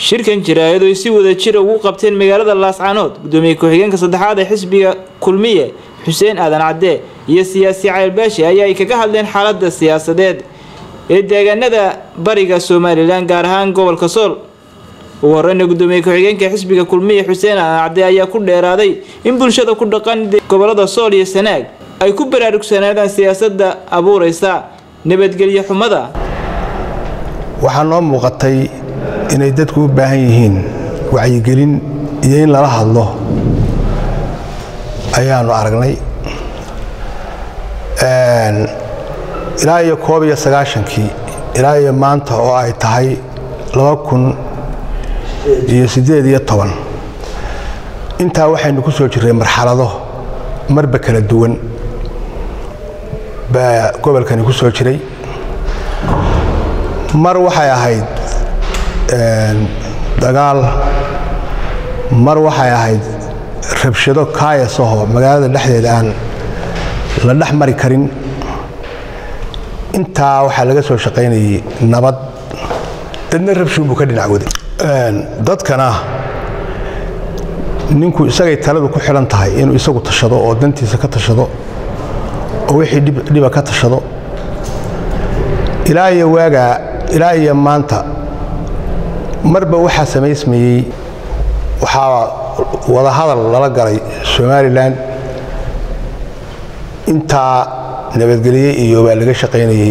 shirkan jaraa'id ay si wada jira ugu qabteen magaalada laascaanood gudoomiye ku-xigeenka saddexaad ee xisbiga kulmiye xuseen aadan cadde iyo siyaasi caylbaashi ayaa ay kaga hadleen xaalada siyaasadeed ee deegaanada bariga somalilan gaar ahaan gobolka sool ugu horeyna gudoomiye ku-xigeenka xisbiga kulmiye xuseen aadan cadde ayaa ku dheeraaday in bulshada ku dhaqan gobolada sool iyo sanaag ay ku baraarugsanaadaan siyaasada abuureysa nabadgelyo xumada waxaa noo muuqatay inay dadku u baahan yihiin wacyigelin iyo in lala hadlo ayaanu aragnay ilaa iyo koob iyo sagaashankii ilaa iyo maanta oo ay tahay laba kun iyo siddeed iyo toban intaa waxaynu ku soo jirray marxalado marba kala duwan baa gobolkani ku soo jiray mar waxay ahayd dagaal mar waxay ahayd rabshado kaayasahoo magaalada dhexdeeda aan la dhex mari karin intaa waxaa laga soo shaqaynayay nabad dadna rabshuun buu ka dhinac waday dadkana ninku isagay taladu ku xidhan tahay inuu isagu tashado oo dantiisa ka tashado oo wixii dhiba ka tashado ilaa iyo waagaa ilaa iyo maanta marba waxaa samaysmayey waxaa wadahadal lala galay somalilan intaa nabadgelye iyo baa laga shaqaynayey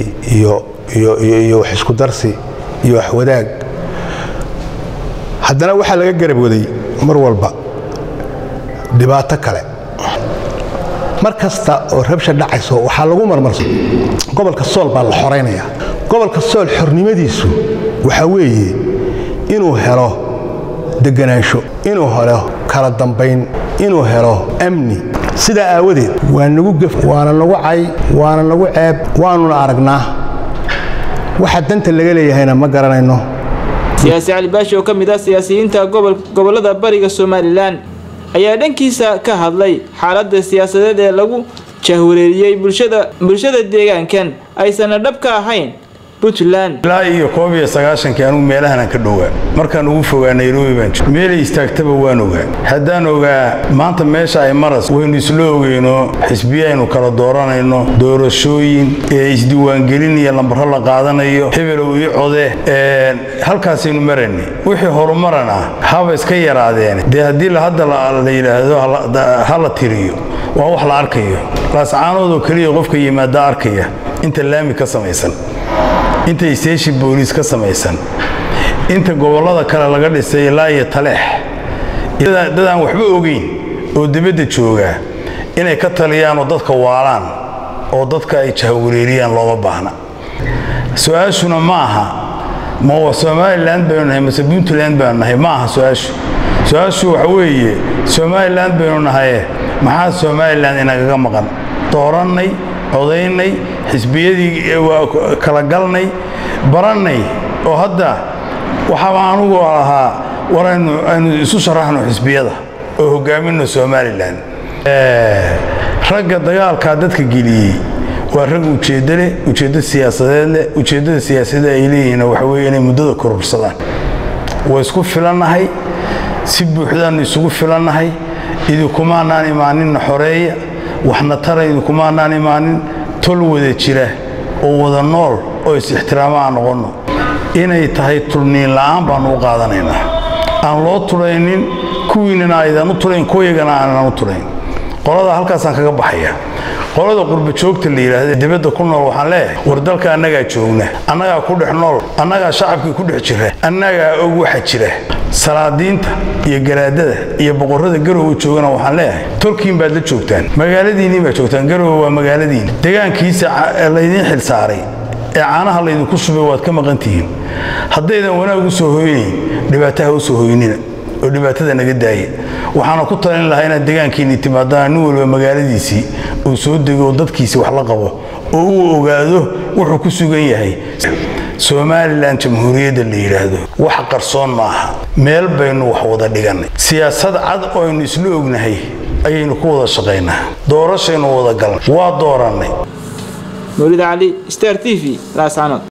iyo wax isku darsi iyo wax wadaag haddana waxaa laga garab waday mar walba dhibaato kale mar kasta oo rabsha dhacayso waxaa lagu marmarso gobolka sool baa la xoraynaya gobolka sool xornimadiisu waxaa weeye inuu helo deganaansho inuu helo kala dambayn inuu helo amni sidaa aawadeed waa nagu gef waana nagu cay waana nagu ceeb waanuna aragnaa waxa danta laga leeyahayna ma garanayno siyaasi cali baashi oo ka mid ah siyaasiyiinta gobolada bariga somalilan ayaa dhankiisa ka hadlay xaalada siyaasadeed ee lagu jahwareeriyey bulshada deegaankan aysanna dhab ka ahayn puntland ilaa iyo koob iyo sagaashankii anugu meelahanaan ka dhowaa markaan ugu fogaa nairobi baan jir meelay istaagtaba waan ogaa haddaan ogaa maanta meesha ay maras waynu isla ogeyno xisbiye aynu kala dooranayno doorashooyin ee isdiiwaangelin iyo lambaro la qaadanayo hebelow ii code halkaasaynu maraynay wixii horumaran ah haba iska yaraadeen dee haddii hadda la yidhaahdo ha la tiriyo waa wax la arkayo laascaanoodoo keliya qofka yimaada arkaya inta laami ka samaysan inta isteeshi booliis ka samaysan inta gobollada kale laga dhisay ilaa iyo taleex dadaan waxba ogeyn oo dibadda joogaa inay ka taliyaan oo dadka waalaan oo dadka ay jahwareeriyaan looma baahna su-aashuna ma aha ma somalilan baynu nahay mase puntland baynu nahay ma aha su-aashu su-aashu waxa weeye somalilan baynu nahaye maxaa somalilan inagaga maqan doorannay codaynay xisbiyadii kala galnay barannay oo hadda waxaaba anugu ahaa war aynu isu sharaxno xisbiyada oo hogaaminno somalilan ragga dagaalkaa dadka geliyey waa rag ujeeddo leh ujeeddo siyaasadeed leh ujeeddada siyaasadda ay leeyihiin waxa weye inay muddada kororsadaan waa isku filannahay si buuxdaannu isugu filannahay idinkumaanaan imaaninna xoreeya waxna tara idinkumaanaan imaanin tol wada jira oo wada nool oo is-ixtiraamo aan noqonno inay tahay tulniin la'aan baannu u qaadanaynaa aan loo tulaynin kuwiinana aydan u tulayn kuwayagana aanan u tulayn qolada halkaasaan kaga baxaya qolada qurba joogta la yidhaahda dibadda ku nool waxaan leeyahay war dalka annagaa joogna annagaa ku dhex nool annagaa shacabkii ku dhex jira annagaa og waxa jira salaadiinta iyo garaadada iyo boqorrada garowe joogana waxaan leeyahay tolkiin baad la joogtaan magaaladiinniin baad joogtaan garowe waa magaaladiin degaankiisa laydiin xil saaray ee caanaha laydinku shubay waad ka maqan tihiin haddaydan wanaag u soo hoynayn dhibaataha u soo hoynina oo dhibaatada naga daaya waxaana ku talin lahaa inaad degaankiinni timaadaan nin walba magaaladiisii uu soo dego oo dadkiisii wax la qabo oo uu ogaado wuxuu ku sugan yahay somalilan jamhuuriyadda la yidhaahdo wax qarsoon maaha meel baynu wax wada dhigannay siyaasad cad oo aynu isla ognahay ayaynu ku wada shaqaynaa doorashaynu wada galnay waa doorannay mawlid cali star t v laascanood